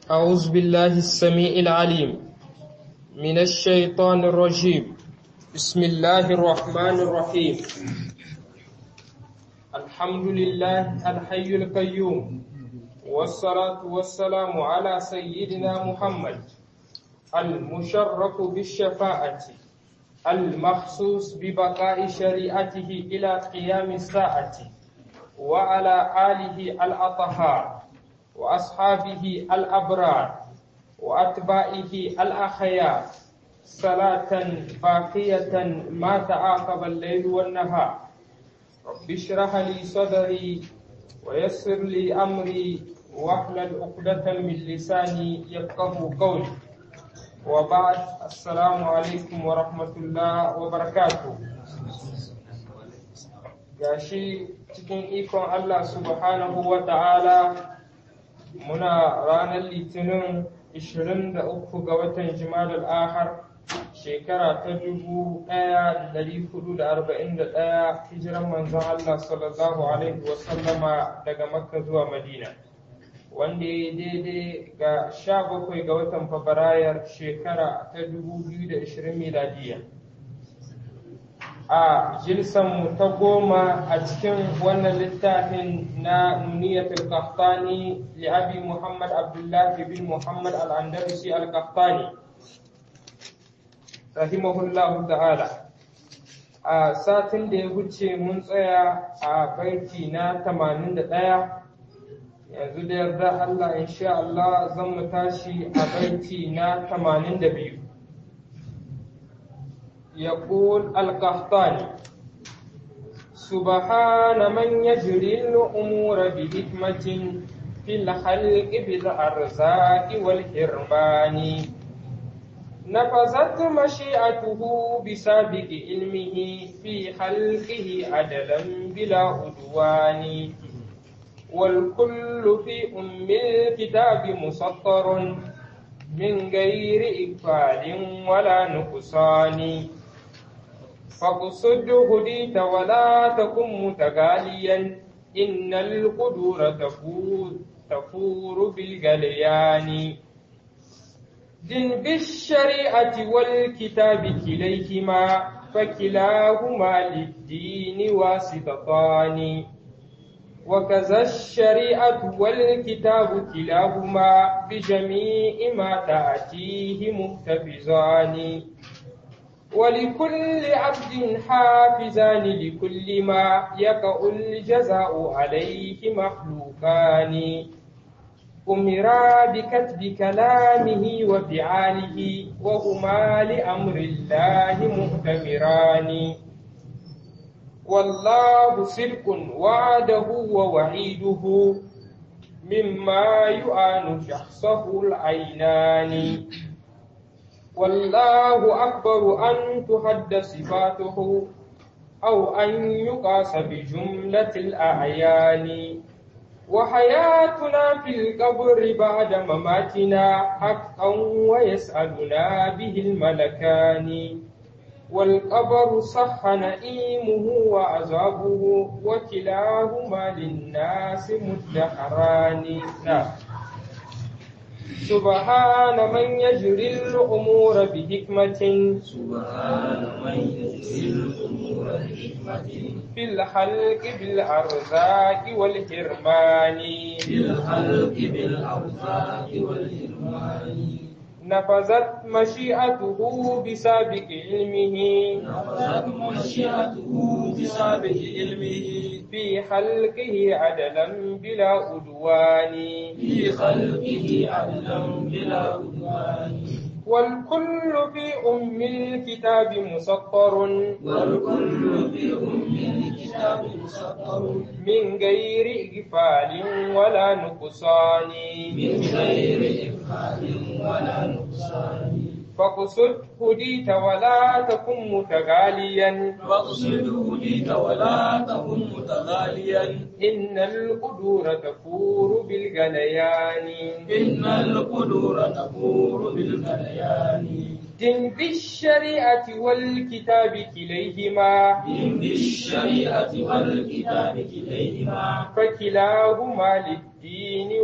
أعوذ بالله السميع العليم من الشيطان الرجيم بسم الله الرحمن الرحيم الحمد لله الحي القيوم والصلاة والسلام على سيدنا محمد المشرف بالشفاعة المخصوص ببقاء شريعته إلى قيام الساعة وعلى آله الأطهار وأصحابه الأبرار وأتباعه الأخيار صلاة باقية ما تعاقب الليل والنهار رب اشرح لي صدري ويسر لي أمري واحلل عقدة من لساني يفقه قولي وبعد السلام عليكم ورحمة الله وبركاته gashi cikin ikon Allah subhanahu wa ta'ala muna ranar litinin 23 ga watan jimadar ahar shekara ta 1441 hijiran manzon Allah sallallahu alaihi wasallama daga makka zuwa madina wanda ya daidai ga 17 ga watan fabrayar shekara ta 2020 miladiya a mu ta goma a cikin wannan littafin na nuniyatul qahtani li abi muhammad abdullahi bin muhammad al-andalusi al-qahtani rahimahullahu ta'ala a satin da ya wuce mun tsaya a baiti na 81 yanzu da yarda Allah insha Allah zan mu tashi a baiti na 82 يقول القحطاني سبحان من يجري الأمور بحكمة في الخلق بالأرزاق والحرمان نفذت مشيئته بسابق علمه في خلقه عدلا بلا عدوان والكل في أم الكتاب مسطر من غير إقبال ولا نقصان فاقصد هديت ولا تكن متغاليا إن القدور تفور, تفور بالغليان دن بالشريعة والكتاب كليهما فكلاهما للدين واسطتان وكذا الشريعة والكتاب كلاهما بجميع ما تأتيه محتفظان ولكل عبد حافظان لكل ما يقع الجزاء عليه مخلوقان أمرا بكتب كلامه وفعاله وهما لأمر الله مؤتمران والله صدق وعده ووعيده مما يعان شخصه العينان والله أكبر أن تحد صفاته أو أن يقاس بجملة الأعيان وحياتنا في القبر بعد مماتنا حقا ويسألنا به الملكان والقبر صح نئيمه وعذابه وكلاهما للناس مدخران نعم سبحان من يجري الأمور بحكمة سبحان من يجري الأمور بحكمة في الخلق بالأرزاق والحرمان في الخلق بالأرزاق والحرمان نفذت مشيئته بسابق علمه نفذت مشيئته بسابق علمه في خلقه عدلا بلا عدوان في خلقه عدلا بلا عدوان والكل في أم الكتاب مسطر والكل في أم الكتاب مسطر من غير إغفال ولا نقصان من غير إفعال ولا نقصان فاقصد هديت ولا تكن متغاليا واقصد هديك ولا تكن متغاليا إن القدور تفور بالغليان إن القدور تفور بالغليان دن بالشريعة والكتاب كليهما دين بالشريعة والكتاب كليهما فكلاهما للدين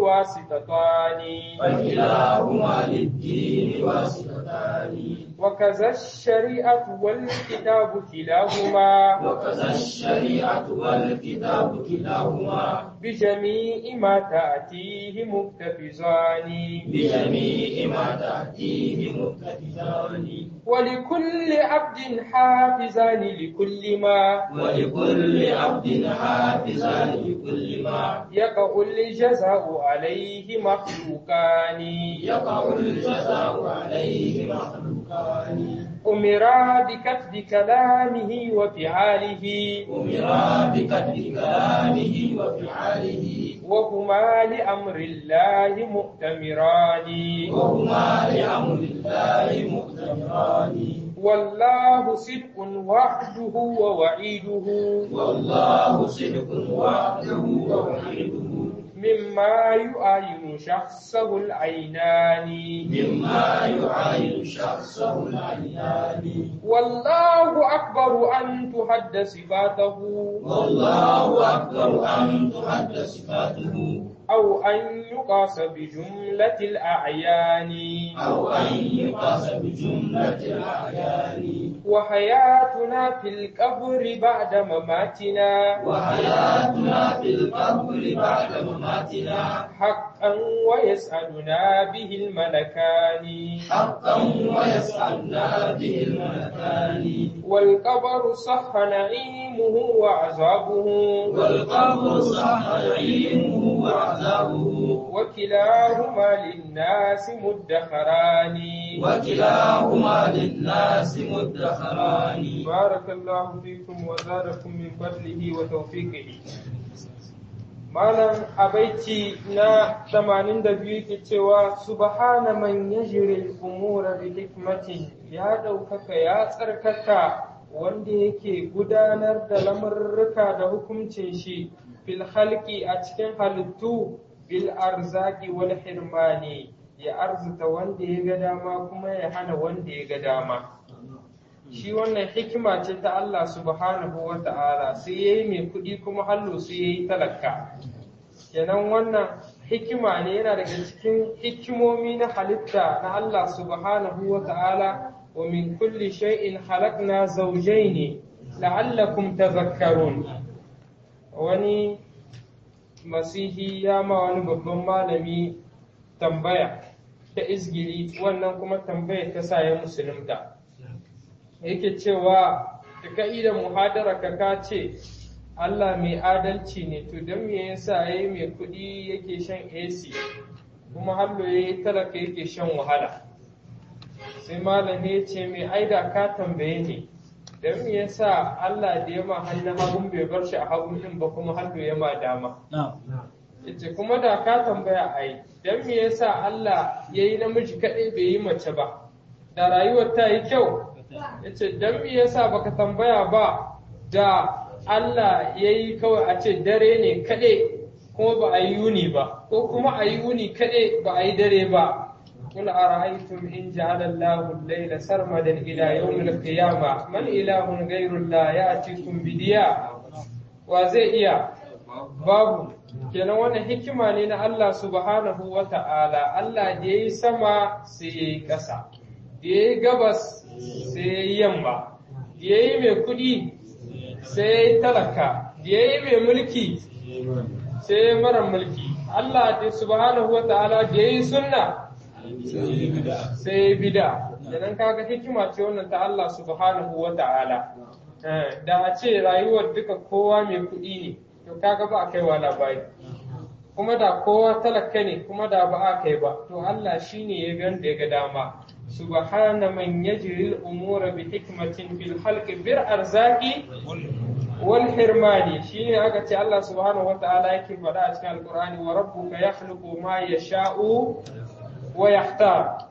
واسطتان فكلاهما للدين واسطتان وكذا الشريعة والكتاب كلاهما وكذا الشريعة والكتاب كلاهما بجميع ما تأتيه مقتفزان بجميع ما تأتيه مقتدران ولكل عبد حافظان لكل ما ولكل عبد حافظان لكل ما يقع الجزاء عليه مخلوقان يقع الجزاء عليه مخلوقان أمرا بكتب كلامه وفعاله أمرا بكتب كلامه وفعاله وهما لأمر الله مؤتمران وهما لأمر الله مؤتمران والله صدق وعده ووعيده والله صدق وعده ووعيده مما يعاين شخصه العينان مما يعاين شخصه العيان والله أكبر أن تحد صفاته والله أكبر أن تحد صفاته أو أن يقاس بجملة الأعيان أو أن يقاس بجملة الأعيان وحياتنا في القبر بعد مماتنا وحياتنا في القبر بعد مماتنا حقا ويسألنا به الملكان حقا ويسألنا به الملكان والقبر صح نعيمه وعذابه والقبر صح نعيمه وعذابه وكلاهما للناس مدخران وكلاهما للناس مدخران بارك الله فيكم وزادكم من فضله وتوفيقه Malam a baiti na 82 ke cewa subhana man yajri al-umura bi hikmatin ya ɗaukaka ya tsarkaka wanda yake gudanar da lamurruka da hukuncin shi fil halki a cikin halittu bil arzaki wal hirmani ya arzuta wanda ya ga dama kuma ya hana wanda ya ga dama shi wannan hikima ce ta Allah subhanahu wa ta'ala sai ya yi mai kuɗi kuma hallo sai ya yi talaka kenan wannan hikima ne yana daga cikin hikimomi na halitta na Allah subhanahu wa ta'ala wa min kulli shay'in halakna zawjayn la'allakum tadhakkarun wani masihi ya ma wani babban malami tambaya ta izgili wannan kuma tambaya ta sa ya musulunta yake cewa da ka'idar muhadara ka ka ce Allah mai adalci ne to don me yasa yayi mai kuɗi yake shan AC kuma hallo yayi talaka yake shan wahala sai malam ya ce mai aida ka tambaye ne don me yasa Allah da ya ma hannun hagun bai bar shi a hagun din ba kuma hallo ya ma dama yace kuma da ka tambaya ai don me yasa Allah yayi namiji kaɗai bai yi mace ba da rayuwar ta yi kyau yace dan me yasa baka tambaya ba da Allah yayi kawai a ce dare ne kaɗai kuma ba a yi yuni ba ko kuma a yi yuni kaɗai ba a yi dare ba قل أرأيتم إن جعل الله الليل سرمدا إلى يوم القيامة من إله غير الله يأتيكم بدياء وزي إياه babu kenan wannan hikima ne na Allah subhanahu wa ta'ala Allah da ya yi sama sai ya yi ƙasa da ya yi gabas sai ya yi yamma da ya yi mai kuɗi sai ya yi talaka da ya yi mai mulki sai ya yi mara mulki Allah da subhanahu wa ta'ala da ya yi sunna sai ya yi bida kenan kaga hikima ce wannan ta Allah subhanahu wa ta'ala da a ce rayuwar duka kowa mai kuɗi ne to kaga ba a kai wa labari kuma da kowa talaka ne kuma da ba a kai ba to Allah shine ya gan da ya ga dama subhana man yajri al-umura bi hikmatin fil khalqi bir arzaqi wal hirmani shine aka ce Allah subhanahu wata'ala yake faɗa a cikin alqur'ani wa rabbuka yakhluqu ma yasha'u wa yahtar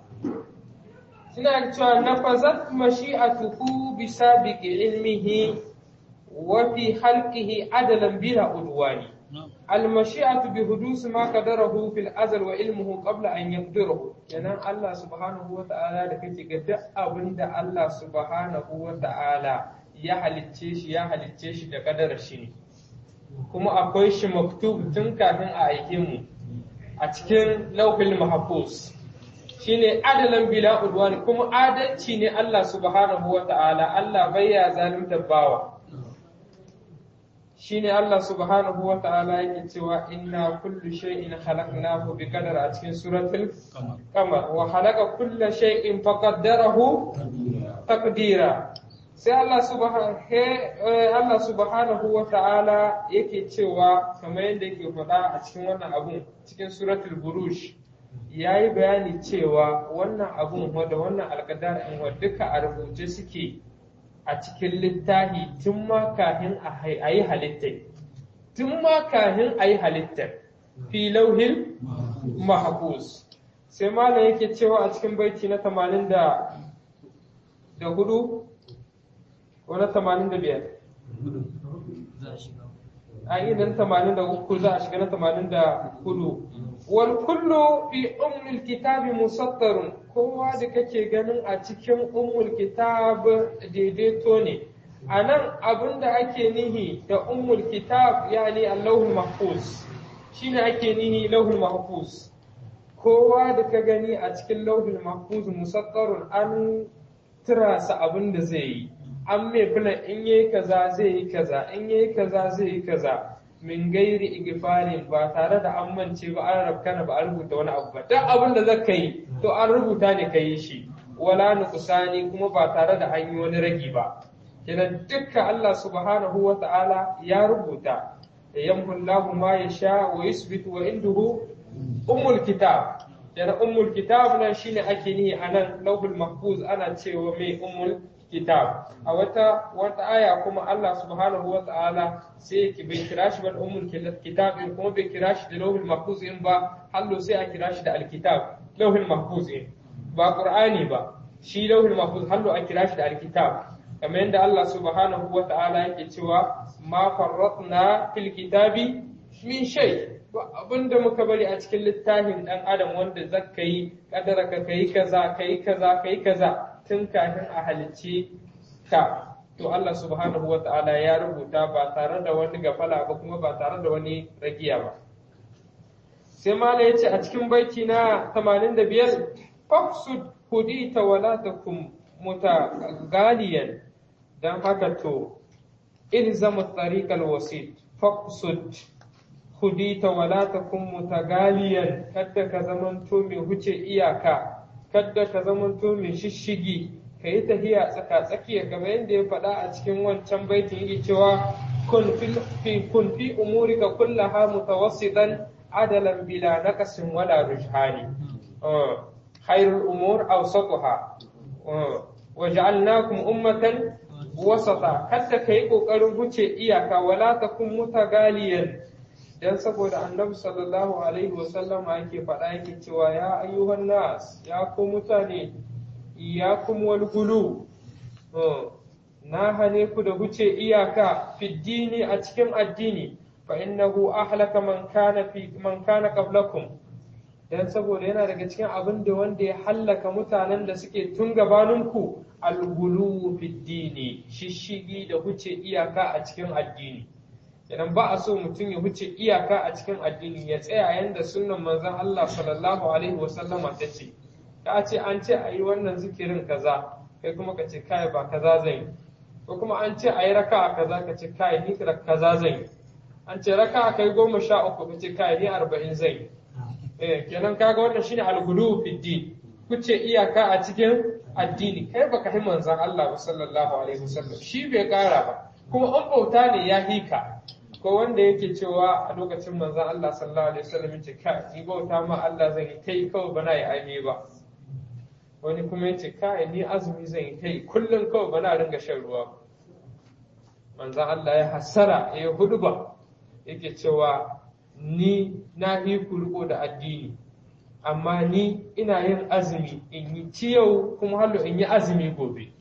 suna cewa nafazat mashi'atuhu bi sabiqi ilmihi وفي خلقه عدلا بلا عدوان المشيئة بحدوث ما قدره في الأزل وعلمه قبل أن يقدره يعني الله سبحانه وتعالى da kake ga duk abin da Allah subhanahu wa ta'ala ya halicce shi ya halicce shi da kadar shi ne kuma akwai shi maktub tun kafin a aike mu a cikin lauhul mahfuz shine adalan bila udwani kuma adalci ne Allah subhanahu wa ta'ala Allah bai ya zalunta bawa shine Allah subhanahu wa ta'ala yake cewa inna kullu shay'in khalaqnahu bi qadar a cikin suratul qamar wa khalaqa kulla shay'in faqaddarahu taqdira sai Allah subhanahu Allah subhanahu wa ta'ala yake cewa kamar yadda yake faɗa a cikin wannan abun cikin suratul burush yayi bayani cewa wannan abun da wannan alƙadar in duka a rubuce suke a cikin littafi tun ma kahin a yi halittar tun ma kahin a yi halittar fi lauhin mahfuz sai malam yake cewa a cikin baiti na tamanin da hudu ko na tamanin da biyar a idan tamanin da uku za a shiga na tamanin da hudu wal kullu fi ummul kitabi musattarun kowa da kake ganin a cikin ummul kitab daidaito ne a nan abin da ake nihi da ummul kitab yani allahul mahfuz shine ake nihi lauhul mahfuz kowa da ka gani a cikin lauhul mahfuz musattarun an tirasa abin da zai yi an mai filan in yayi kaza zai yi kaza in yayi kaza zai yi kaza min gairi igfarin ba tare da an mance ba an rabkana ba a rubuta wani abu ba duk abin da zaka yi to an rubuta ne ka yi shi wala nuqsani kuma ba tare da an yi wani ragi ba kenan dukkan Allah subhanahu wa ta'ala ya rubuta yamhu Allahu ma yasha wa yusbitu wa indahu ummul kitab kenan ummul kitab nan shine ake nihi anan lauhul mahfuz ana cewa mai ummul kitab a wata wata aya kuma Allah subhanahu wa ta'ala sai ki bai kira shi ba ummul kitab in kuma bai kira shi da lauhul mahfuz in ba hallo sai a kira shi da alkitab lauhul mahfuz in ba qur'ani ba shi lauhul mahfuz hallo a kira shi da alkitab kamar yadda Allah subhanahu wa ta'ala yake cewa ma farratna fil kitabi min shay abinda muka bari a cikin littafin dan adam wanda zakka yi kadara ka kai kaza kai kaza kai kaza tun kafin a halicce ka to Allah subhanahu wa ta'ala ya rubuta ba tare da wani gafala ba kuma ba tare da wani ragiya ba sai mala ya ce a cikin baiti na 85 faqsud hudita wala takum mutagaliyan dan haka to ilzamu tariqal wasit faqsud hudita wala takum mutagaliyan kadda ka zamanto mai huce iyaka kadda ka zamanto mai shishigi ka yi tahiya tsaka tsakiya kamar yadda ya faɗa a cikin wancan baitin yake cewa kun fi kun fi umurika kullaha mutawassitan adalan bila naqasin wala rujhani khairul umur awsatuha waja'alnakum ummatan wasata kadda ka yi kokarin huce iyaka wala takum mutagaliyan dan saboda annabi sallallahu alaihi wasallam yake faɗa yake cewa ya ayyuhan nas ya ku mutane iyakum wal gulu na hane ku da huce iyaka fiddini a cikin addini fa innahu ahlaka man kana fi man kana qablakum dan saboda yana daga cikin abin da wanda ya hallaka mutanen da suke tun gabaninku al-gulu fiddini shishigi da huce iyaka a cikin addini idan ba a so mutum ya huce iyaka a cikin addini ya tsaya yanda sunnan manzon Allah sallallahu alaihi wasallama ta ce ka ce an ce a yi wannan zikirin kaza kai kuma ka ce kai ba kaza zan yi ko kuma an ce a yi raka a kaza ka ce kai ni kaza zan yi an ce raka a kai goma sha uku ka ce kai ni arba'in zan yi eh kenan kaga wannan shine al-ghulu fi din kuce iyaka a cikin addini kai baka yi manzon Allah sallallahu alaihi wasallam shi bai kara ba kuma an bauta ne ya hika ko wanda yake cewa a lokacin manzon Allah sallallahu alaihi wasallam yace kai ni bauta ma Allah zan yi kai kawai bana yi aime ba wani kuma yace kai ni azumi zan yi kai kullum kawai bana ringa shan ruwa manzon Allah ya hasara ya huduba yake cewa ni na yi kurko da addini amma ni ina yin azumi in yi ciyau kuma hallo in yi azumi gobe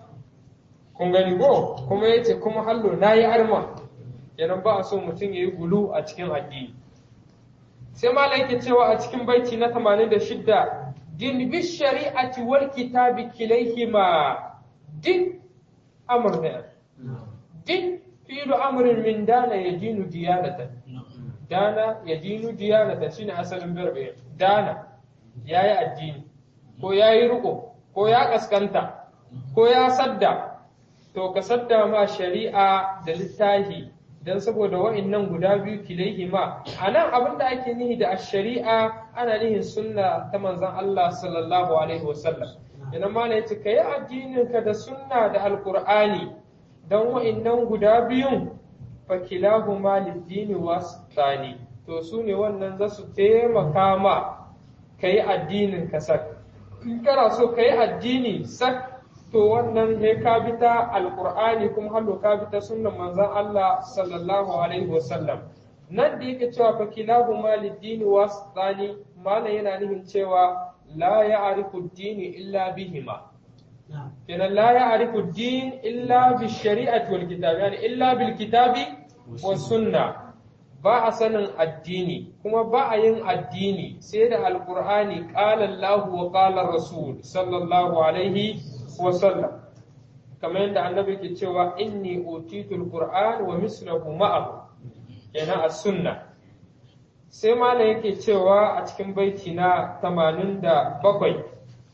kun gani ko kuma yace kuma hallo na yi arma kenan ba a so mutum ya yi gulu a cikin addini sai malam yake cewa a cikin baiti na 86 din bi shari'ati wal kitabi kilayhima din amr ne din fi'lu amrin min dana yadinu diyanatan dana ya dinu diyanata shine asalin birbe dana yayi addini ko yayi riko ko ya kaskanta ko ya sadda to ka sadda ma shari'a da littahi dan saboda wa'annan guda biyu kilaihi ma anan abin da ake nihi da shari'a ana nihin sunna ta manzon Allah sallallahu alaihi wasallam ina ma ne yace kai addinin ka da sunna da alqur'ani dan wa'annan guda biyun fakilahuma lid-dini wasani to su ne wannan za su taimaka ma kai addinin ka sak in kana so kai addini sak to wannan he ka bi ta alqur'ani kuma hallo ka bi ta sunnan manzon Allah sallallahu alaihi wasallam nan da yake cewa fa kilahuma lid-dini wasani malam yana nufin cewa la ya'rifu ad-dini illa bihima kenan la ya'rifu ad-din illa bi shari'ati wal kitab yani illa bil kitabi was sunna ba a sanin addini kuma ba a yin addini sai da alqur'ani qala Allah wa qala rasul sallallahu alaihi wasallam kamar yadda annabi ke cewa inni utitul qur'an wa mislahu ma'ahu yana as-sunna sai malam yake cewa a cikin baiti na 87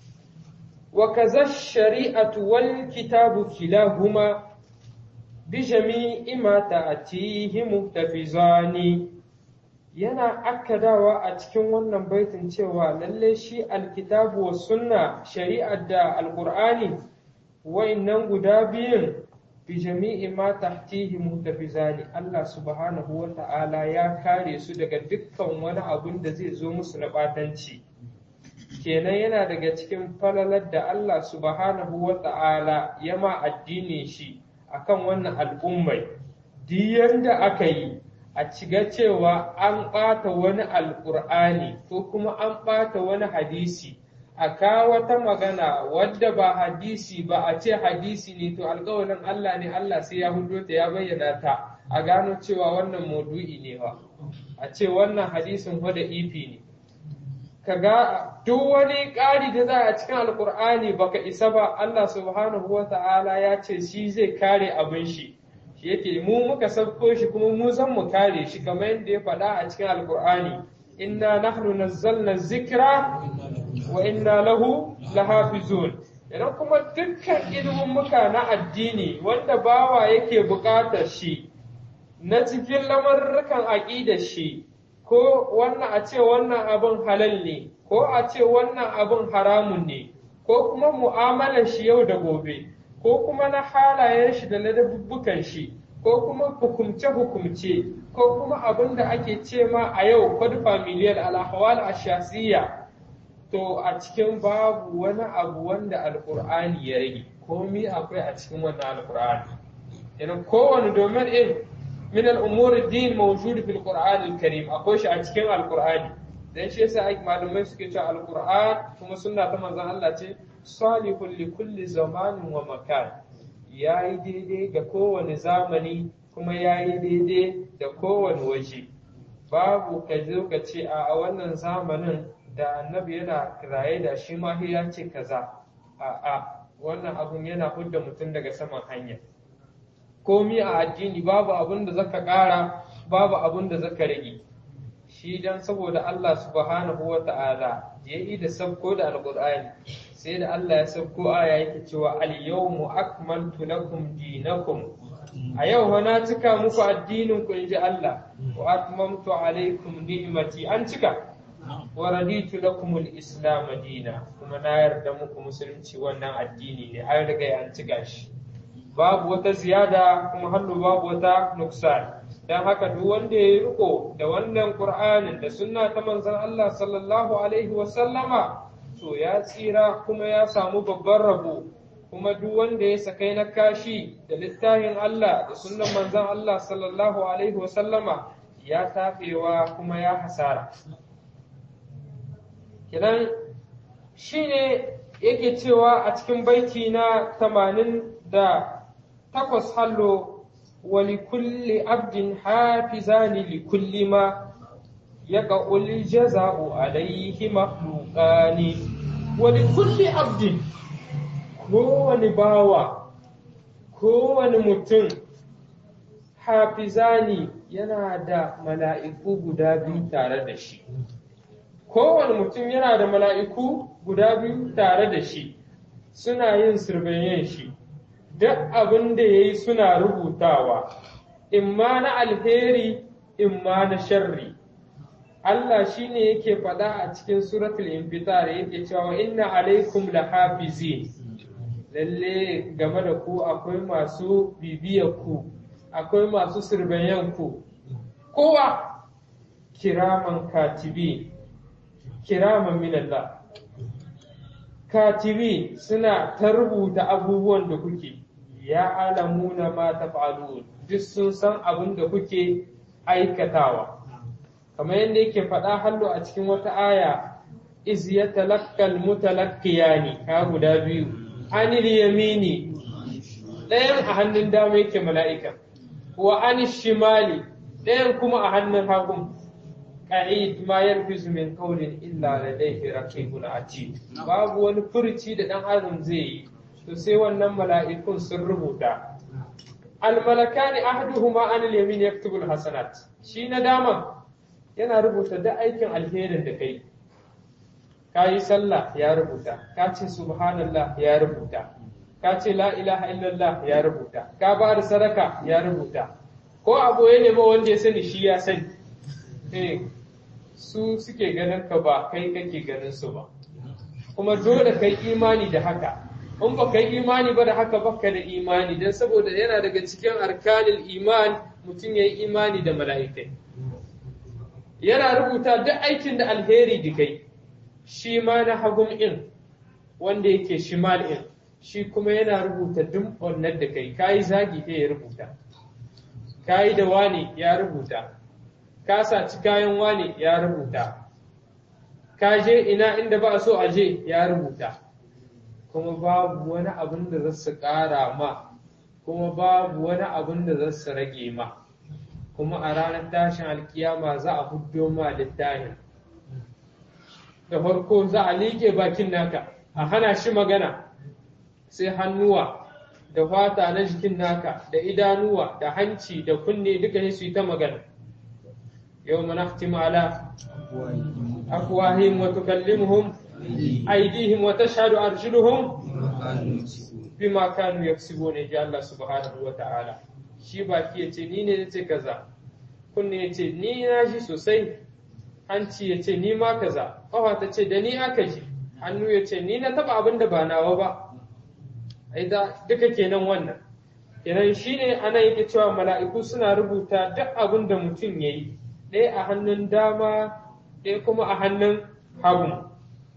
wa kaza shari'atu wal kitabu kilahuma bi jami'i ma ta'tihi muhtafizani yana akkadawa a cikin wannan baitin cewa lalle shi alkitabu wa sunna shari'ar da alqur'ani wa'annan guda biyun bi jami'i ma tahtihi muhtafizani Allah subhanahu wa ta'ala ya kare su daga dukkan wani abun da zai zo musu na batanci kenan yana daga cikin falalar da Allah subhanahu wa ta'ala ya ma addinin shi akan wannan al'ummai duk yanda aka yi a ciga cewa an ɓata wani alƙur'ani ko kuma an ɓata wani hadisi a kawo wata magana wadda ba hadisi ba a ce hadisi ne to alƙawarin Allah ne Allah sai ya hudo ta ya bayyana ta a gano cewa wannan maudu'i ne ba a ce wannan hadisin da ifi ne kaga duk wani ƙari da za a cikin alƙur'ani baka isa ba Allah subhanahu wa ta'ala ya ce shi zai kare abin shi shi yake mu muka sabko shi kuma mu zan mu kare shi kamar yadda ya faɗa a cikin alƙur'ani inna nahnu nazzalna zikra wa inna lahu lahafizun idan kuma dukkan ilimin muka na addini wanda bawa yake buƙatar shi na cikin lamarrukan aƙidar shi ko wannan a ce wannan abin halal ne ko a ce wannan abin haramun ne ko kuma mu'amalar shi yau da gobe ko kuma na halayen shi da ladabbukan shi ko kuma hukumce-hukumce ko kuma abin da ake ce ma a yau kwad familiyar alhawal ashasiya to a cikin babu wani abu wanda alkur'ani ya rage komi akwai a cikin wannan alkur'ani idan kowane domin in min al'umuri din mawjud fil qur'an al-karim akwai shi a cikin alkur'ani dan shi yasa ai malamai suke cewa alkur'an kuma sunna ta manzon Allah ce salihul li kulli zamanin wa makan yayi daidai ga kowane zamani kuma yayi daidai da kowane waje babu ka zo ka ce a wannan zamanin da annabi yana raye da shi ma ya ce kaza a a wannan abun yana hudda mutum daga saman hanya komi a addini babu abun da zaka ƙara babu abun da zaka rage shi dan saboda Allah subhanahu wa ta'ala ya yi da sabko da alqur'ani sai da Allah ya sabko aya yake cewa al yawmu akmaltu lakum dinakum a yau na cika muku addinin ku inji Allah wa atmamtu alaikum ni'mati an cika wa raditu lakum al-islam dina kuma na yarda muku musulunci wannan addini ne an riga an cika shi babu wata ziyada kuma hannu babu wata nuksan dan haka duk wanda ya riko da wannan qur'anin da sunna ta manzon Allah sallallahu alaihi wa sallama to ya tsira kuma ya samu babban rabo kuma duk wanda ya sakai na kashi da littafin Allah da sunnan manzon Allah sallallahu alaihi wa sallama ya tafewa kuma ya hasara kidan shine yake cewa a cikin baiti na tamanin da takwas hallo wali kulli abdin hafizani li kulli ma yaka uli jaza'u alaihi makhluqani wali kulli abdin kowane bawa kowane mutum hafizani yana da mala'iku guda biyu tare da shi kowane mutum yana da mala'iku guda biyu tare da shi suna yin sirbayen shi duk abin da ya yi suna rubutawa imma na alheri imma na sharri Allah shi ne yake faɗa a cikin suratul infitar yake cewa inna alaikum lahafizin lalle game da ku akwai masu bibiyar ku akwai masu sirbayen ku kowa kiraman katibi kiraman minallah katibi suna ta rubuta abubuwan da kuke ya alamuna ma taf'alun duk sun san abin da kuke aikatawa kamar yadda yake faɗa hallo a cikin wata aya iz yatalaqqal mutalaqqiyani ka guda biyu anil yamini ɗayan a hannun dama yake mala'ika wa anil shimali ɗayan kuma a hannun hagun qa'id ma yarfizu min qawlin illa ladayhi raqibun atid babu wani furci da dan adam zai yi to sai wannan mala'ikun sun rubuta al malakani ahaduhuma anil yamin yaktubu al hasanat shi na dama yana rubuta duk aikin alherin da kai ka yi sallah ya rubuta ka ce subhanallah ya rubuta ka ce la ilaha illallah ya rubuta ka ba da sadaka ya rubuta ko abu ya nema wanda ya sani shi ya sani eh su suke ganin ka ba kai kake ganin su ba kuma dole kai imani da haka in ba kai imani ba da haka baka da imani don saboda yana daga cikin arkanil iman mutum ya yi imani da mala'ikai yana rubuta duk aikin da alheri da kai shi ma na hagun in wanda yake shimal in shi kuma yana rubuta duk wannan da kai kayi zagi ta ya rubuta kayi da wani ya rubuta ka saci kayan wani ya rubuta ka je ina inda ba a so a je ya rubuta kuma babu wani abin da za su ƙara ma kuma babu wani abin da za su rage ma kuma a ranar tashin alkiyama za a huddo ma littafin da farko za a liƙe bakin naka a hana shi magana sai hannuwa da fata na jikin naka da idanuwa da hanci da kunne duka su yi ta magana yau mana ala afwahim wa tukallimuhum aydihim wa tashhadu arjuluhum bima kanu yaksubuna ji Allah subhanahu wa ta'ala shi baki ya ce ni ne ya ce kaza kunne ya ce ni na shi sosai hanci ya ce ni ma kaza ƙafa ta ce da ni aka ji hannu ya ce ni na taba abin da ba nawa ba ai da duka kenan wannan kenan shine ana yake cewa mala'iku suna rubuta duk abin da mutum ya yi ɗaya a hannun dama ɗaya kuma a hannun hagu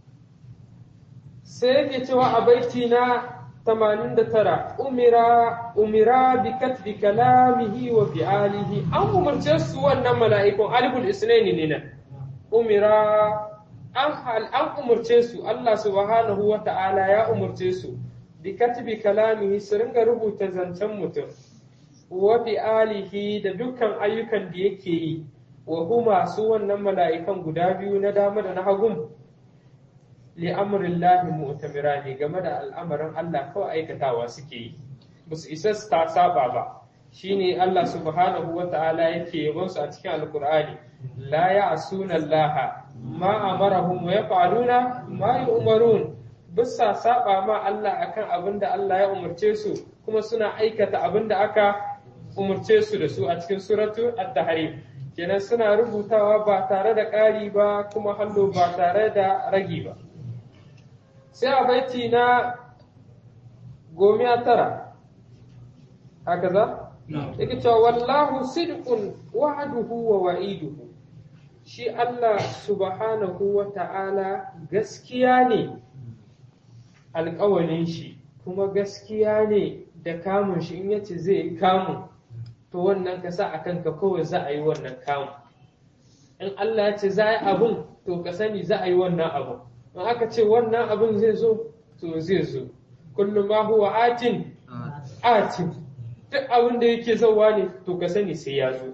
sai yake cewa a baiti na 89 umira umira bi katbi kalamihi wa fi'alihi an umarce su wannan mala'ikun aliful isnaini ne nan umira an hal an umarce su Allah subhanahu wa ta'ala ya umarce su bi katbi kalamihi su ringa rubuta zancen mutum wa fi'alihi da dukkan ayyukan da yake yi wa huma su wannan mala'ikan guda biyu na dama da na hagun li'amurillahi mu'tamira ne game da al'amarin Allah kawai aikatawa suke yi ba su isa su ta saba ba shine Allah subhanahu wa ta'ala yake yabon su a cikin alkur'ani la ya'suna Allah ma amarahum wa yaf'aluna ma yu'marun bisa saba ma Allah akan abin da Allah ya umarce su kuma suna aikata abin da aka umarce su da su a cikin suratu at-tahrim kenan suna rubutawa ba tare da ƙari ba kuma hallo ba tare da ragi ba sai a baiti na gomiya tara haka za? yake cewa wallahu sidqun wa'aduhu wa wa'iduhu shi Allah subhanahu wa ta'ala gaskiya ne alƙawalin shi kuma gaskiya ne da kamun shi in yace zai kamun to wannan ka sa a kanka kawai za a yi wannan kamun in Allah ya ce za a yi abun to ka sani za a yi wannan abun in aka ce wannan abin zai zo to zai zo kullum ma huwa atin atin duk abin da yake zauwa ne to ka sani sai ya zo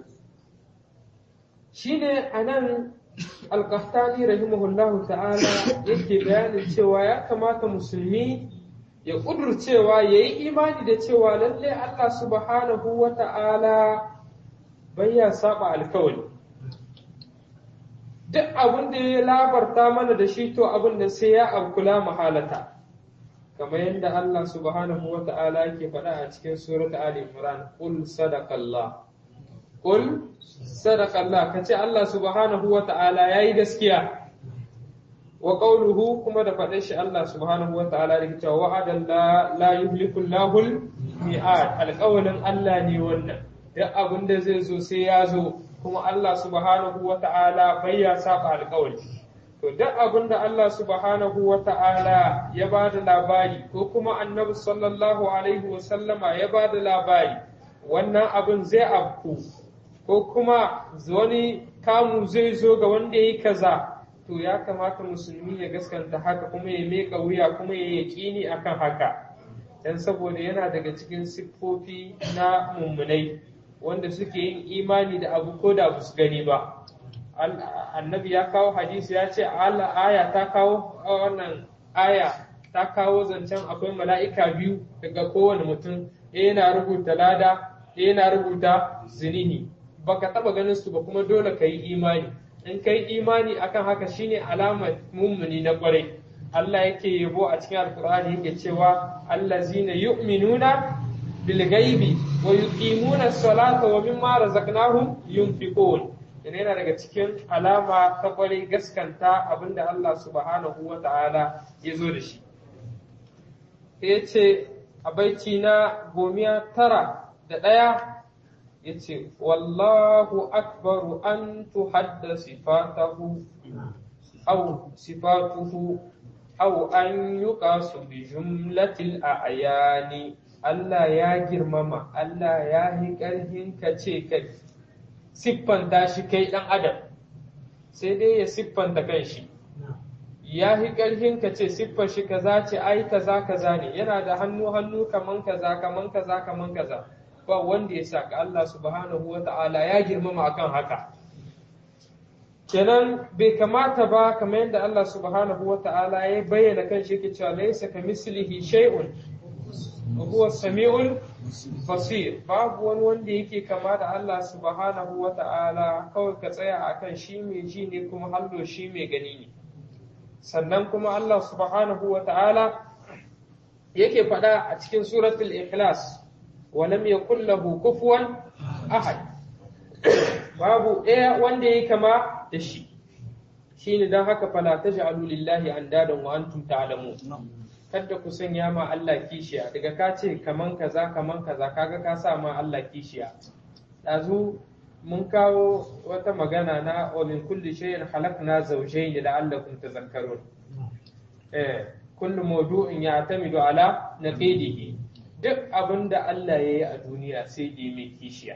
shine anan alqahtani rahimahullahu ta'ala yake bayanin cewa ya kamata musulmi ya kudurcewa ya yi imani da cewa lallai Allah subhanahu wa ta'ala bai ya saba alkawali duk abin da ya labarta mana da shi to abin da sai ya abkula mahalata kamar yadda Allah subhanahu wa ta'ala yake faɗa a cikin surat Ali Imran qul sadaqallah qul sadaqallah kace Allah subhanahu wa ta'ala yayi gaskiya wa qawluhu kuma da faɗin shi Allah subhanahu wa ta'ala yake cewa wa'adan la la yuhliku Allahul mi'ad alƙawalin Allah ne wannan duk abin da zai zo sai ya zo kuma Allah subhanahu wa ta'ala bai ya saba alƙawari to duk abin da Allah subhanahu wa ta'ala ya ba da labari ko kuma annabi sallallahu alaihi wa sallama ya ba da labari wannan abin zai afku ko kuma wani kamu zai zo ga wanda ya yi kaza to ya kamata musulmi ya gaskanta haka kuma ya meka wuya kuma ya yaƙini akan haka dan saboda yana daga cikin siffofi na mummunai wanda suke yin imani da abu ko da ba su gani ba annabi ya kawo hadisi ya ce aya ta kawo wannan aya ta kawo zancen akwai mala'ika biyu daga kowane mutum ɗaya yana rubuta lada ɗaya yana rubuta zinihi baka taba ganin su ba kuma dole ka yi imani in ka yi imani akan haka shine alamar mummuni na kwarai Allah yake yabo a cikin alkur'ani yake cewa allazina yu'minuna bil ghaibi wa yuqimuna as-salata wa mimma razaqnahum yunfiqun yana daga cikin alama ta kwarai gaskanta abinda Allah subhanahu wa ta'ala ya zo da shi ya ce a baiti na gomiya tara da ɗaya ya ce wallahu akbaru an tuhadda sifatahu au sifatuhu au an yuqasu bi jumlatil a'yani Allah ya girmama Allah ya yi ƙarfin ka ce kai siffanta shi kai ɗan adam sai dai ya siffanta kan shi ya yi ƙarfin ka ce siffar shi kaza ce ai kaza kaza ne yana da hannu hannu kaman kaza kaman kaza kaman kaza ba wanda ya sa Allah subhanahu wa ta'ala ya girmama akan haka kenan bai kamata ba kamar yadda Allah subhanahu wa ta'ala ya bayyana kan shi yake cewa laysa kamislihi shay'un wa huwa samiul basir babu wani wanda yake kama da Allah subhanahu wa ta'ala kawai ka tsaya akan shi mai ji ne kuma hallo shi mai gani ne sannan kuma Allah subhanahu wa ta'ala yake faɗa a cikin suratul ikhlas wa lam yakul lahu kufuwan ahad babu ɗaya wanda yake kama da shi shine dan haka fala taj'alu lillahi andadan wa antum ta'lamun kada ku sanya ma Allah kishiya daga ka ce kaman kaza kaman kaza kaga ka sa ma Allah kishiya dazu mun kawo wata magana na wa min kulli shay'in khalaqna zawjayn la'allakum tadhakkarun eh kullu mawdu'in ya'tamidu ala naqidihi duk abinda Allah yayi a duniya sai da mai kishiya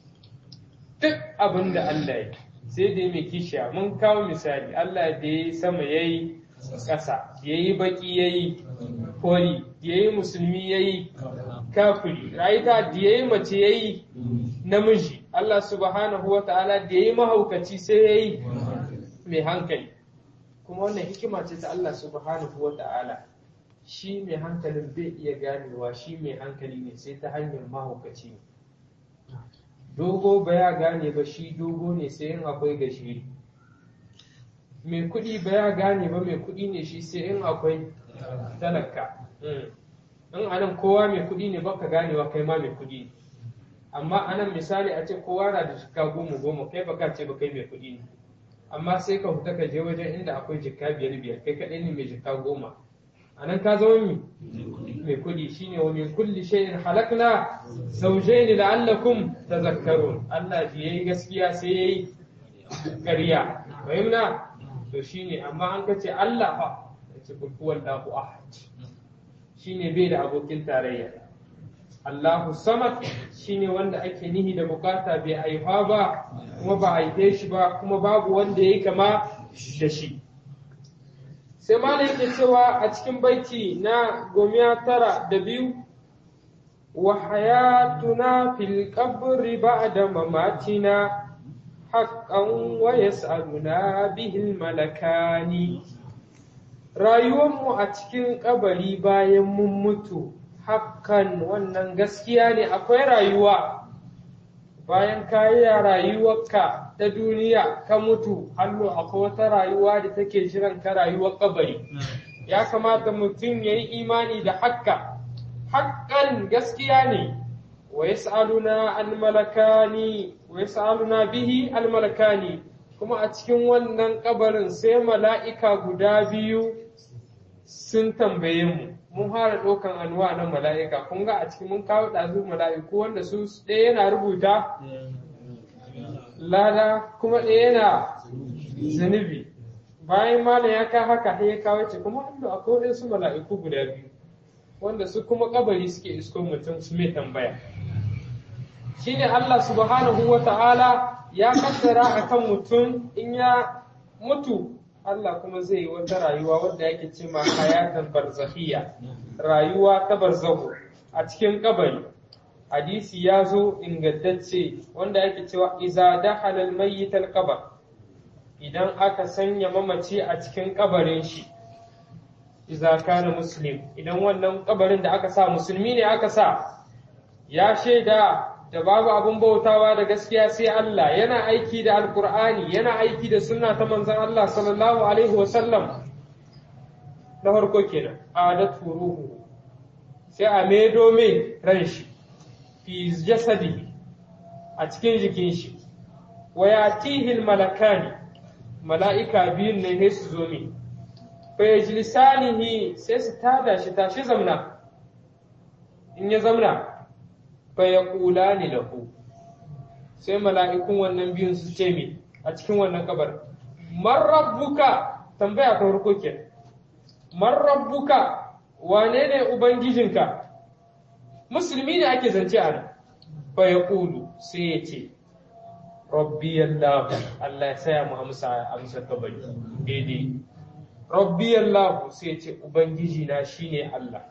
duk abinda Allah yayi sai da mai kishiya mun kawo misali Allah da yayi sama yayi ƙasa yayi baki yayi kori yayi musulmi yayi kafiri rayuka da yayi mace yayi namiji Allah subhanahu wa ta'ala da yayi mahaukaci sai yayi mai hankali kuma wannan hikima ce ta Allah subhanahu wa ta'ala shi mai hankalin bai iya ganewa shi mai hankali ne sai ta hanyar mahaukaci ne dogo ba ya gane ba shi dogo ne sai in akwai gashiri mai kuɗi ba ya gane ba mai kuɗi ne shi sai in akwai talaka in anan kowa mai kuɗi ne baka ganewa kai ma mai kuɗi ne amma anan misali a ce kowa na da jikka goma goma kai baka ce ba kai mai kuɗi ne amma sai ka fita ka je wajen inda akwai jikka biyar biyar kai kaɗai ne mai jikka goma anan ka zama mi mai kuɗi shine wa min kulli shay'in halakna zawjayn la'allakum tadhakkarun Allah da yayi gaskiya sai yayi ƙarya fahimna to shine amma an kace Allah fa yace kul huwallahu ahad shine bai da abokin tarayya Allahu samad shine wanda ake nihi da bukata bai haifa ba kuma ba haife shi ba kuma babu wanda yayi kama da shi sai malam yake cewa a cikin baiti na gomiya tara da biyu wa hayatuna fil qabri ba'da mamatina haqqan wa yas'aluna bihil malakani rayuwarmu a cikin kabari bayan mun mutu hakan wannan gaskiya ne akwai rayuwa bayan ka yi rayuwarka ta duniya ka mutu hannu akwai wata rayuwa da take jiran ka rayuwar kabari ya kamata mutum ya yi imani da hakka hakkan gaskiya ne wa yas'aluna al-malakani wa yas'aluna bihi al-malakani kuma a cikin wannan kabarin sai mala'ika guda biyu sun tambaye mu mun fara ɗaukan anwa na mala'ika kun ga a cikin mun kawo ɗazu mala'iku wanda su ɗaya yana rubuta lada kuma ɗaya yana zunubi bayan malam ya ka haka ya kawo ce kuma Allah akwai wasu mala'iku guda biyu wanda su kuma kabari suke isko mutum su mai tambaya shine Allah subhanahu wa ta'ala ya kaddara akan mutum in ya mutu Allah kuma zai yi wata rayuwa wadda yake ce ma hayatan barzakhiyya rayuwa ta barzahu a cikin kabari hadisi ya zo ingantacce wanda yake cewa iza dakhala al-mayyit al-qabr idan aka sanya mamaci a cikin kabarin shi iza kana muslim idan wannan kabarin da aka sa musulmi ne aka sa ya shaida da babu abin bautawa da gaskiya sai Allah yana aiki da alkur'ani yana aiki da sunna ta manzon Allah sallallahu alaihi wasallam na farko kenan adat ruhu sai a maido mai ran shi fi jasadi a cikin jikin shi wa yatihi malakani mala'ika biyun ne sai su zo mai fa yajlisanihi sai su tada shi tashi zamna in ya zamna fa yaqulani lahu sai mala'ikun wannan biyun su ce mi a cikin wannan kabar man rabbuka tambaya ta farko ke man rabbuka wane ne ubangijinka musulmi ne ake zance a nan fa yaqulu sai ya ce rabbi allah Allah ya saya mu amsa amsa kabari daidai rabbi allah sai ya ce ubangiji na shine Allah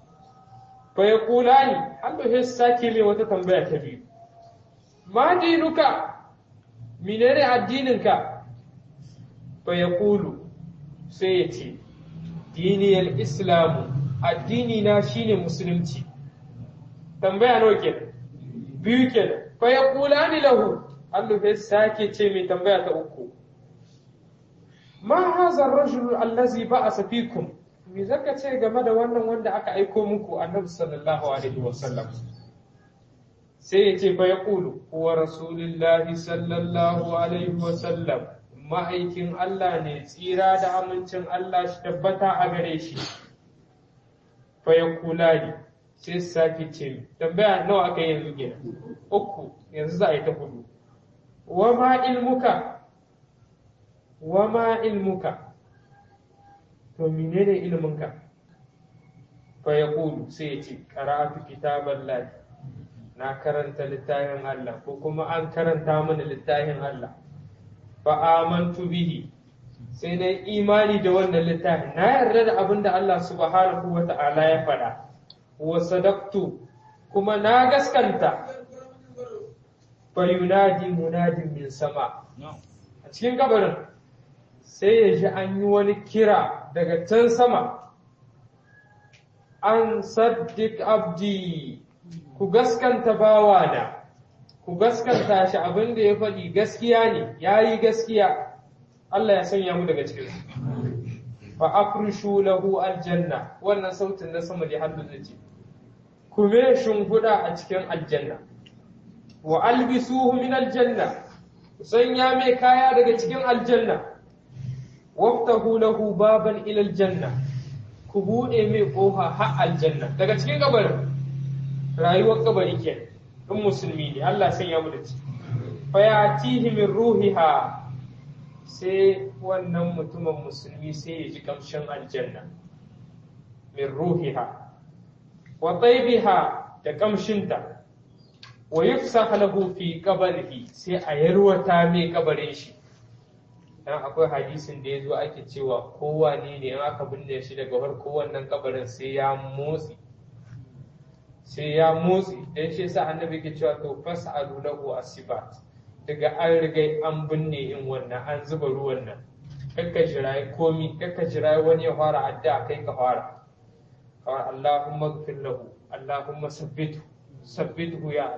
fa ya kula ni Allah ya sake mai wata tambaya ta biyu ma dinuka menene addininka fa ya kulu sai ya ce diniyar islamu addini na shine musulunci tambaya nawa kenan biyu kenan fa ya kula ni lahu Allah ya sake ce mai tambaya ta uku ma hadha ar-rajul allazi ba'asa fikum me zaka ce game da wannan wanda aka aiko muku annabi sallallahu alaihi wasallam sai ya ce fa ya kulu huwa rasulullahi sallallahu alaihi wasallam ma'aikin Allah ne tsira da amincin Allah shi tabbata a gare shi fa ya kula ni sai sake ce tambaya nawa aka yi yanzu kenan uku yanzu za a yi ta hudu wa ma ilmuka wa ma ilmuka to menene iliminka fa ya kulu sai ya ce karatu kitaban lahi na karanta littafin Allah ko kuma an karanta mana littafin Allah fa amantu bihi sai na imani da wannan littafin na yarda da abin da Allah subhanahu wa ta'ala ya faɗa wa sadaqtu kuma na gaskanta fa yunadi munadin min sama a cikin kabarin sai ya ji an yi wani kira daga can sama an saddik abdi ku gaskanta bawana ku gaskanta shi abin da ya faɗi gaskiya ne ya yi gaskiya Allah ya sanya mu daga cikin fa afrishu lahu aljanna wannan sautin na sama da haddu zai ce ku me shimfiɗa a cikin aljanna wa albisuhu min aljanna ku sanya mai kaya daga cikin aljanna waftahu lahu baban ila aljanna ku bude mai kofa har aljanna daga cikin kabarin rayuwar kabari ke in musulmi ne Allah sanya mu da ci fa yatihi min ruhiha sai wannan mutumin musulmi sai ya ji kamshin aljanna min ruhiha wa taybiha da kamshinta wa yufsah lahu fi qabrihi sai a yarwata mai kabarin shi dan akwai hadisin da ya zo ake cewa kowa ne ne in aka binne shi daga farko wannan kabarin sai ya motsi sai ya motsi dan shi yasa annabi ke cewa to fas'alu lahu asibat daga an riga an binne in wannan an zuba ruwan nan kakka jira komi kakka jira wani ya fara adda kai ka fara kawai Allahumma gfir lahu Allahumma sabbithu sabbithu ya Allah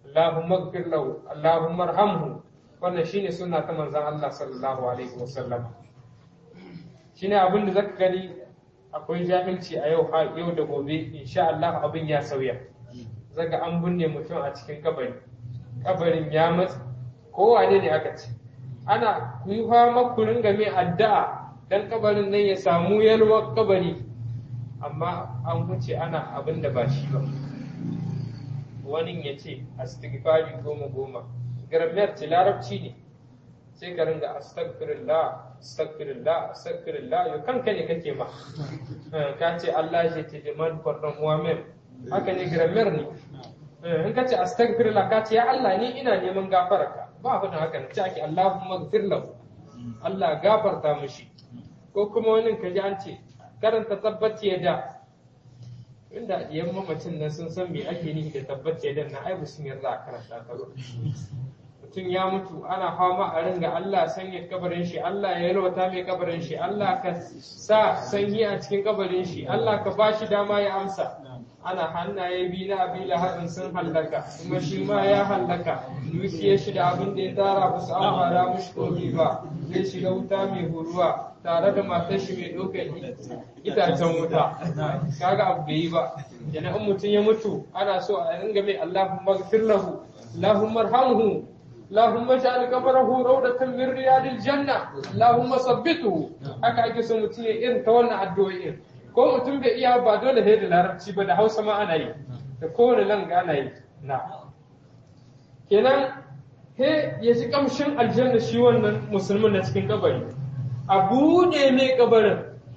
Allahumma ighfir lahu Allahumma arhamhu wannan shine sunna ta manzon Allah sallallahu alaihi wasallam shine abin da zaka gani akwai jahilci a yau yau da gobe insha Allah abin ya sauya zaga an binne mutum a cikin kabari kabarin ya matsa kowane ne aka ce ana ku yi fama ku ringa mai addu'a dan kabarin nan ya samu yalwar kabari amma an wuce ana abin da ba shi ba wani ya ce astighfari goma goma grammar ce larabci ne sai ka ringa astaghfirullah astaghfirullah astaghfirullah yau kanka ne kake ma ka ce Allah shi te demand pardon muamen haka ne grammar ne in ka ce astaghfirullah ka ce ya Allah ni ina neman gafararka ba fa haka ne ce ake Allahumma ghfir lahu Allah gafarta mushi ko kuma wani ka ji an ce karanta tabbaci ya da inda yan mamacin nan sun san me ake nihi da tabbaci ya da na ai sun yarda a karanta ta ba mutum ya mutu ana fama a ringa Allah sanya kabarin shi Allah ya yalwata mai kabarin shi Allah ka sa sanyi a cikin kabarin shi Allah ka ba shi dama ya amsa ana hannaye biyu na abi lahabin sun hallaka kuma shi ma ya hallaka dukiyar shi da abin da ya tara ba su amfana mushi komi ba zai shiga wuta mai huruwa tare da matar shi mai ɗaukar itacen wuta kaga abu bai yi ba yana in mutum ya mutu ana so a ringa mai Allahumma gfir lahu Allahumma arhamhu اللهم اجعل قبره روضة من رياض الجنة اللهم ثبته haka ake so mutum ya irin ta wannan addu'o'i ko mutum bai iya ba dole sai da larabci ba da Hausa ma ana yi da kowane langa ana yi na kenan he ya ji kamshin aljanna shi wannan musulmin na cikin kabari a buɗe mai kabarin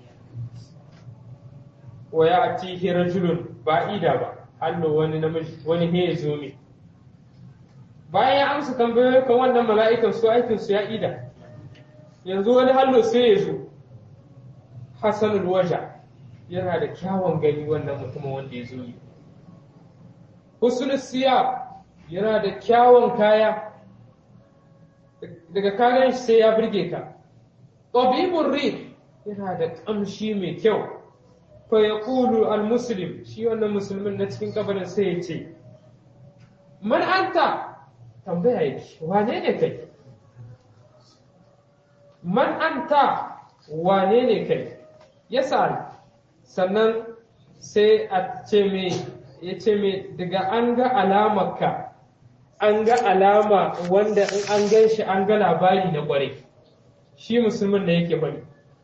wa ya atihi rajulun ba ida ba hannu wani namiji wani he ya zo mai bayan ya amsa tambayoyin kan wannan mala'ikan su aikin su ya ida yanzu wani hallo sai ya zo hasanul waja yana da kyawun gani wannan mutumin wanda ya zo yi husnul siya yana da kyawun kaya daga kayan shi sai ya burge ka tabibur rih yana da kamshi mai kyau fa yaqulu al muslim shi wannan musulmin na cikin kabarin sai ya ce man anta tambaya yake wane ne kai man anta wane ne kai ya sannan sai a ce me ya ce me daga an ga alamarka an ga alama wanda in an gan shi an ga labari na kwarai shi musulmin da yake bari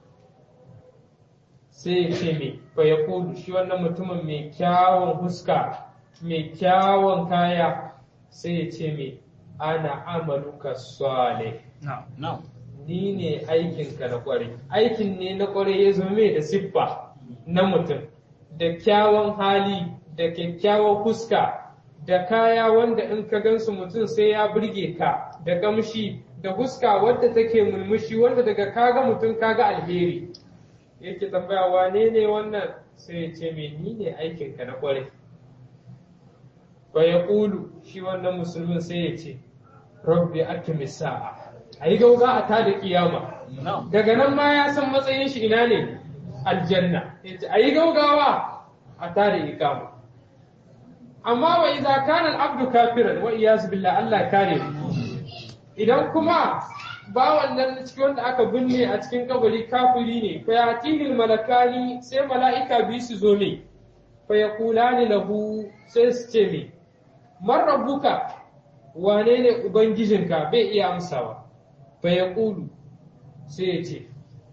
sai ya ce me fa ya shi wannan mutumin mai kyawun huska mai kyawun kaya sai ya ce me ana amaluka salih ni ne aikinka na kwarai aikin ne na kwarai ya zo mai da siffa na mutum da kyawun hali da kyakkyawan fuska da kaya wanda in ka gansu mutum sai ya burge ka da kamshi da fuska wadda take mulmushi wanda daga kaga mutum kaga alheri yake tambaya wane ne wannan sai ya ce me ni ne aikinka na kwarai fa ya shi wannan musulmin sai ya ce rabbi akimi sa'a a yi gauga a ta da kiyama daga nan ma ya san matsayin shi ina ne aljanna a yi gaugawa a ta da ikama amma wa idza kana al-abdu kafiran wa iyaz billah Allah kare idan kuma ba wannan cikin wanda aka binne a cikin kabari kafiri ne fa yatihi malakani sai mala'ika bi su zo ne fa yaqulani lahu sai su ce me man rabbuka wane ne ubangijinka bai iya amsawa fa yaqulu sai ya ce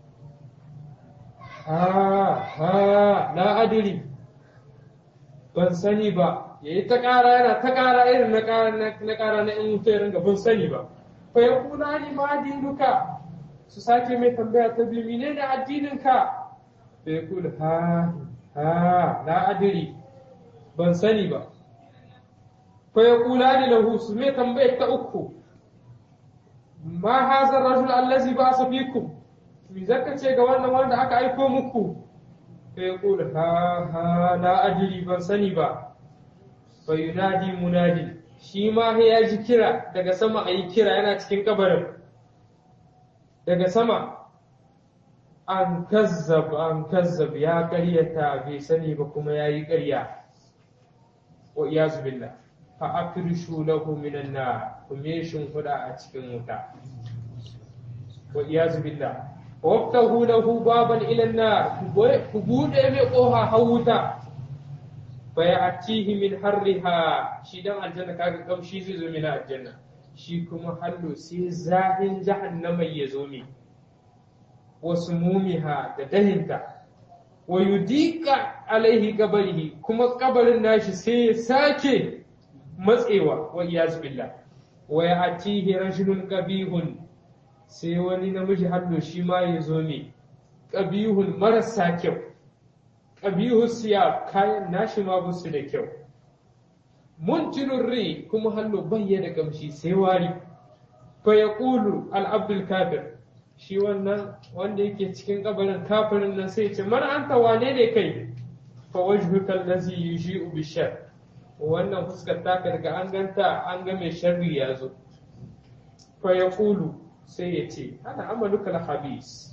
ha ha la adri ban sani ba ya yi ta ƙara yana ta ƙara irin na ƙara na in mutu ringa ban sani ba fa ya kula ni ma dinuka su sake mai tambaya ta biyu mene ne addininka fa ya kula ha ha la adiri ban sani ba fa ya kula ni lahu su mai tambaya ta uku ma hazar rajul allazi ba su fikum mi zaka ce ga wannan wanda aka aiko muku fa ya kula ha ha la adiri ban sani ba fa yunadi munadi shi ma ya ji kira daga sama a yi kira yana cikin kabarin daga sama an kazzab an kazzab ya karyata bai sani ba kuma ya yi karya wa iyazu billah fa afrishu lahu minan nar kuma shin huda a cikin wuta wa iyazu billah waftahu lahu baban ila nar ku bude mai koha hawuta fa ya'tihi min harriha shi dan aljanna kaga kamshi zai zo min aljanna shi kuma hallo sai zahin jahannama ya zo mi wasu mumiha da dahinta wa yudika alaihi kabarihi kuma kabarin nashi sai ya sake matsewa wa iyaz billah wa ya'tihi rajulun qabihun sai wani namiji hallo shi ma ya zo ne qabihun marasa kyau qabihu siya kayan nashi ma busu da kyau muntinun ri kuma hallo bayya da kamshi sai wari fa yaqulu al abdul kafir shi wannan wanda yake cikin kabarin kafirin nan sai ce man anta wane ne kai fa wajhuka allazi yushi'u bishar wannan fuskar taka daga an ganta an ga mai sharri ya zo fa yaqulu sai ya ce ana amaluka al habis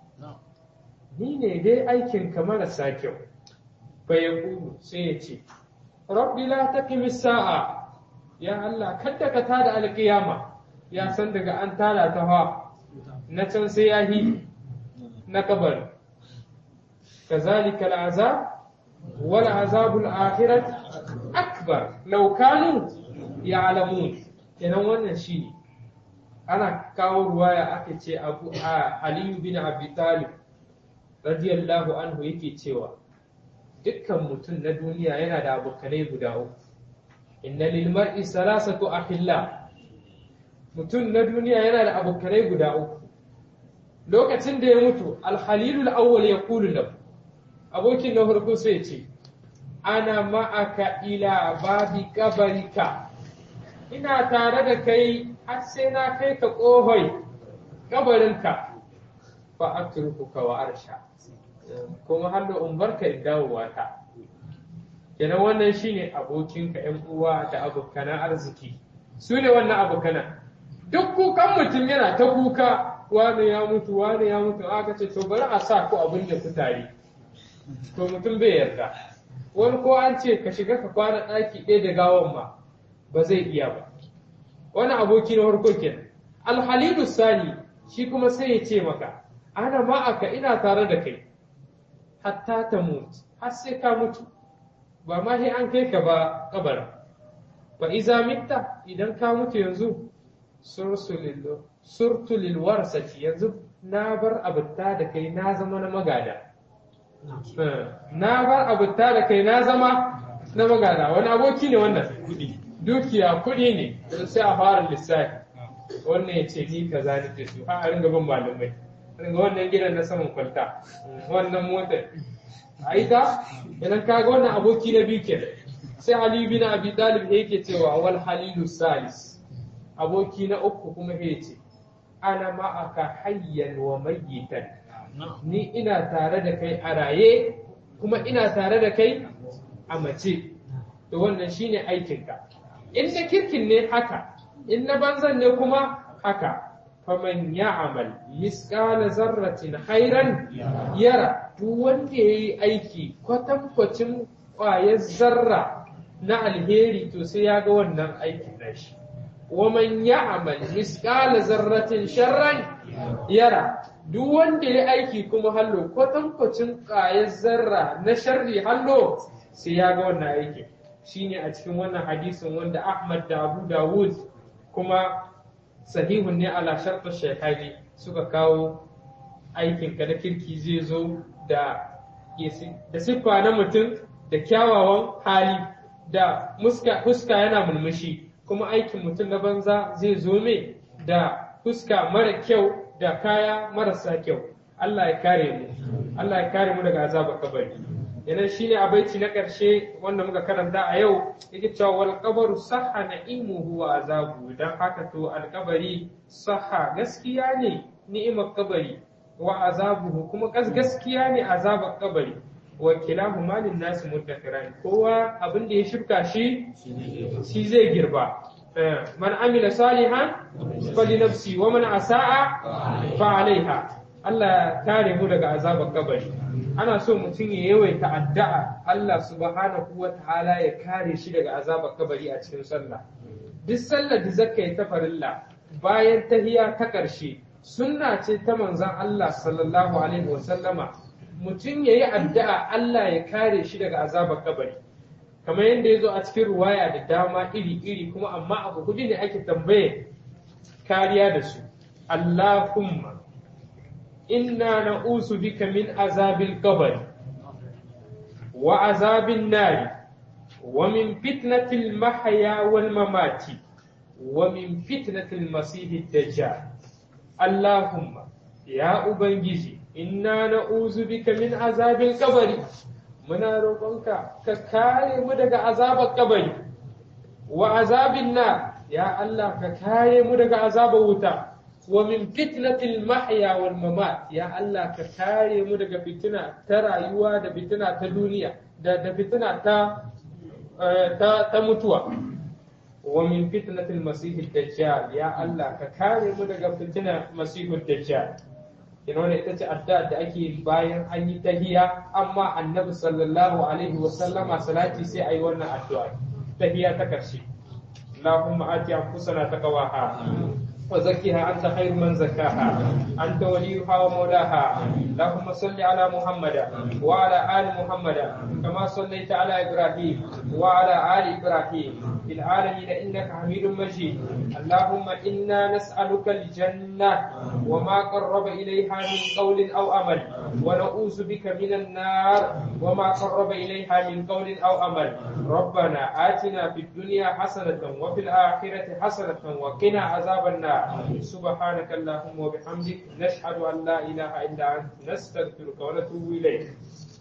ni ne dai aikin ka marasa kyau fa yaqulu sai ya ce rabbi la taqimi sa'a ya Allah kada ka tada alqiyama ya san daga an tada ta fa na can sai ya yi na kabari kazalika al'azab wal azabul akhirat akbar law kanu ya'lamun kenan wannan shine ana kawo ruwaya aka ce abu aliyu bin abi talib radiyallahu anhu yake cewa dukkan mutum na duniya yana da abokanai guda uku inna lil mar'i salasatu akhilla mutum na duniya yana da abokanai guda uku lokacin da ya mutu alhalilul awwal ya kulu lahu abokin na farko sai ce ana ma'aka ila babi kabarika ina tare da kai har sai na kai ka kohoi kabarinka fa atrukuka wa arsha kuma har da umbarka in dawowa ta kenan wannan shine abokinka yan uwa da abokanan arziki su ne wannan abokanan duk kukan mutum yana ta kuka wane ya mutu wane ya mutu aka ce to bari a sa ku abin da ku tare to mutum bai yarda wani ko an ce ka shiga ka kwana ɗaki ɗaya da gawan ma ba zai iya ba wani aboki na farko kenan alhalilu sani shi kuma sai ya ce maka ana ma'aka ina tare da kai hatta ta mutu har sai ka mutu ba ma sai an kai ka ba kabara fa iza mitta idan ka mutu yanzu surtu lil warsati yanzu na bar abuta da kai na zama na magada na bar abuta da kai na zama na magada wani aboki ne wannan dukiya kuɗi ne sai a fara lissafi wannan ya ce ni kaza ni da su a ringa bin malamai ringa wannan gidan na saman kwalta wannan motar a ita idan kaga wannan aboki na biyu kenan sai Ali bin Abi Talib yake cewa wal halilu salis aboki na uku kuma ya ce ana ma'aka hayyan wa mayyitan ni ina tare da kai a raye kuma ina tare da kai a mace to wannan shine aikinka in na kirkin ne haka in na banzan ne kuma haka faman ya'mal misqala zarratin khairan yara duk wanda yayi aiki kwatankwacin ƙwayar zarra na alheri to sai ya ga wannan aikin nashi waman ya'mal misqala zarratin sharran yara duk wanda ya aiki kuma hallo kwatankwacin ƙwayar zarra na sharri hallo sai ya ga wannan aikin shine a cikin wannan hadisin wanda Ahmad da Abu Dawud kuma sahihun ne ala shartar shekari suka kawo aikin ka na kirki zai zo da da siffa na mutum da kyawawan hali da fuska yana mulmushi kuma aikin mutum na banza zai zo mai da fuska mara kyau da kaya marasa kyau Allah ya kare mu Allah ya kare mu daga azabar kabari yanan shine abaici na ƙarshe wanda muka karanta a yau yake cewa wal qabaru sahha na'imuhu wa azabu dan haka to alkabari sahha gaskiya ne ni'imar kabari wa azabuhu kuma gaskiya ne azabar kabari wa kilahuma lin nas muddakiran kowa abin da ya shirka shi shi zai girba man amila salihan fali nafsi wa man asa'a fa alaiha Allah ya kare mu daga azabar kabari ana so mutum ya yawaita addu'a Allah subhanahu wa ta'ala ya kare shi daga azabar kabari a cikin sallah duk sallar da zaka yi ta farilla bayan tahiya ta ƙarshe sunna ce ta manzon Allah sallallahu alaihi wa sallama mutum ya yi addu'a Allah ya kare shi daga azabar kabari kamar yadda ya zo a cikin ruwaya da dama iri-iri kuma amma abu hudu ne ake tambaye kariya da su Allahumma inna na'usu bika min azabil qabr wa azabin nari wa min fitnatil mahya wal mamati wa min fitnatil masihid dajjal Allahumma ya ubangiji inna na'uzu bika min azabil qabr muna roƙonka ka kare mu daga azabar kabari wa azabin na ya Allah ka kare mu daga azabar wuta wa min fitnatil mahya wal mamat ya Allah ka kare mu daga fitina ta rayuwa da fitina ta duniya da da fitina ta ta, ta mutuwa wa min fitnatil masihid dajjal ya Allah ka kare mu daga fitina masihid dajjal ina wannan ita ce addu'a da ake bayan an yi tahiya amma annabi sallallahu alaihi wa sallama salati sai ayi wannan addu'a tahiya ta karshe Allahumma ati anfusana taqwaha wa zakkiha anta khairu man zakkaha anta waliyuha wa mawlaha Allahumma salli ala Muhammad wa ala ali Muhammad kama sallaita ala Ibrahim wa ala ali Ibrahim في العالمين إنك حميد مجيد اللهم إنا نسألك الجنة وما قرب إليها من قول أو عمل ونعوذ بك من النار وما قرب إليها من قول أو عمل ربنا آتنا في الدنيا حسنة وفي الآخرة حسنة وقنا عذاب النار سبحانك اللهم وبحمدك نشهد أن لا إله إلا أنت نستغفرك ونتوب إليك